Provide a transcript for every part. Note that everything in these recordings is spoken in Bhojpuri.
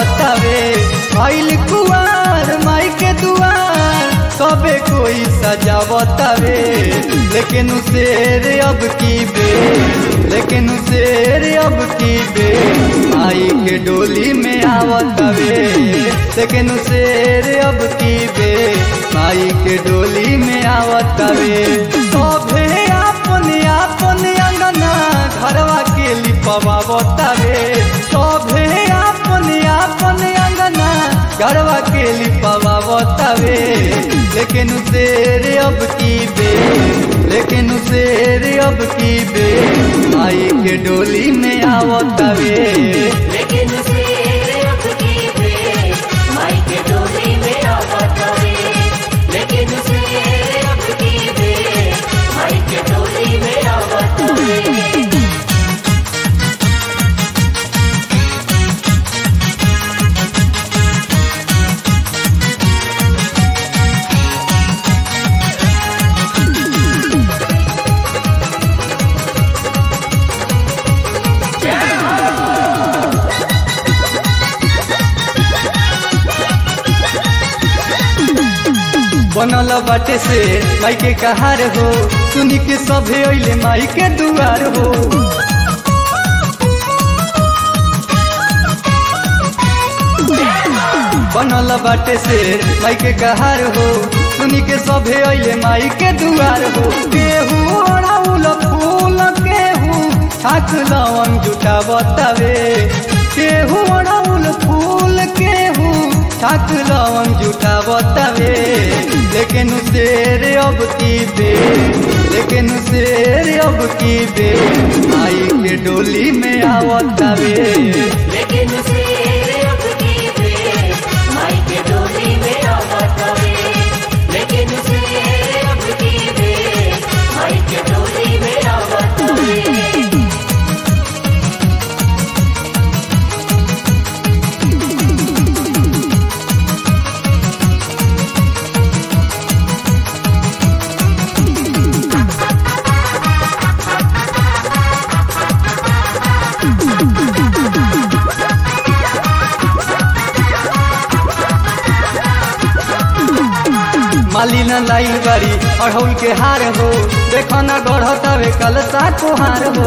सजावतावे आइल कुआर माई के दुआर सबे कोई सजावतावे लेकिन शेर अब की बे लेकिन शेर अब की बे आई के डोली में आवतावे लेकिन शेर अब की बे माई के डोली में आवतावे सभे अपने अपने अंगना घरवा के लिपवा बतावे सभे अपने अपने अंगना घरवा के लिपवा बतावे लेकिन शेर अब की बे लेकिन शेर अब की बे आई के डोली में आवतावे लेकिन शेर अब की बे माई के डोली में आवतावे लेकिन शेर अब की बे माई के डोली में आवतावे बनल बाटे से माई के कहार हो सुनी के सभे अइले माई के दुआर हो बनल बाटे से माई के कहार हो सुनी के सभे अइले माई के दुआर हो केहू ओढ़ाउल फूल केहू ठाक लवन जुटा बतावे केहू ओढ़ाउल फूल केहू ठाक लवन जुटा बतावे लेकिन शेर अब की बे लेकिन शेर अब की बे आई के डोली में आवतावे लेकिन शेर अब की बे माई के डोली में आवतावे लेकिन शेर अब की बे माई के डोली में आवतावे माली न लाई बारी अढ़ौल के हार हो देखो न गढ़तावे कलसा कुहार हो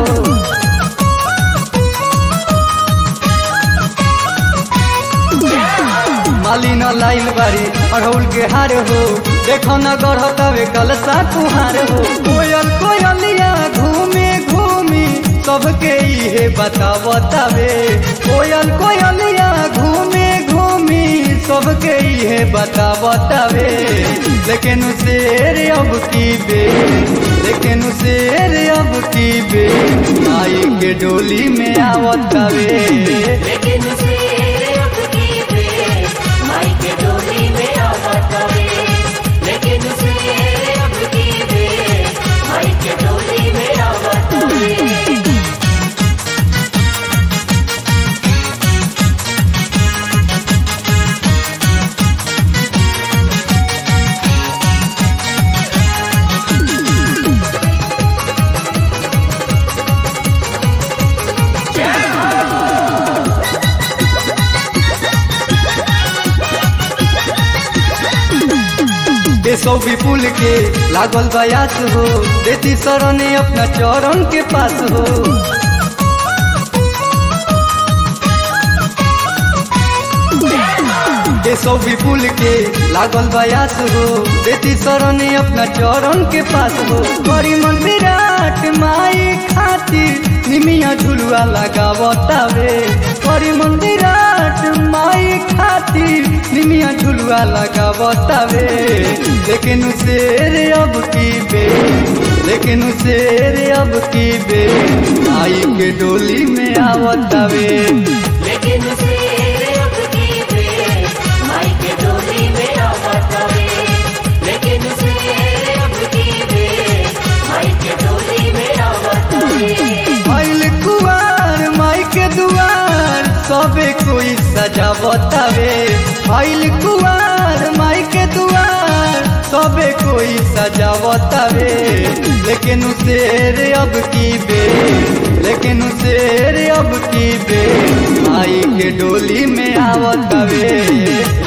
माली न लाइल बारी अढ़ौल के हार हो देखो न गढ़तावे कलसा कुहार हो कोयल कोयलिया घूमे घूमी सबके इहे बतावतावे कोयल कोयलिया घूमे घूमी सबके इहे बतावतावे लेकिन शेर अब की बे लेकिन शेर अब की बे आई के डोली में आवतावे लेकिन शेर अब की बे माई के डोली में आवतावे लेकिन शेर अब की बे माई के डोली में आवतावे देशो विपुल के लागल बयास हो देती शरणे अपना चरण के पास हो देशो विपुल के लागल बयास हो देती शरणे अपना चरण के पास हो बड़ी मन विराट माई खातिर निमिया झुलुआ लगावतावे बड़ी मन विराट माई खातिर निमिया झुलुआ लगावतावे लेकिन शेर अब की बे लेकिन शेर अब की बे आई के डोली में आवतावे लेकिन शेर अब की बे माई के डोली में आवतावे लेकिन शेर अब की बे माई के डोली में आवतावे आइल कुआर माई के दुआर सबे कोई सजावतावे आइल कुआर माई के दुआर सबे कोई सजावतावे लेकिन शेर अब की बे लेकिन शेर अब की बे माई के डोली में आवत हवे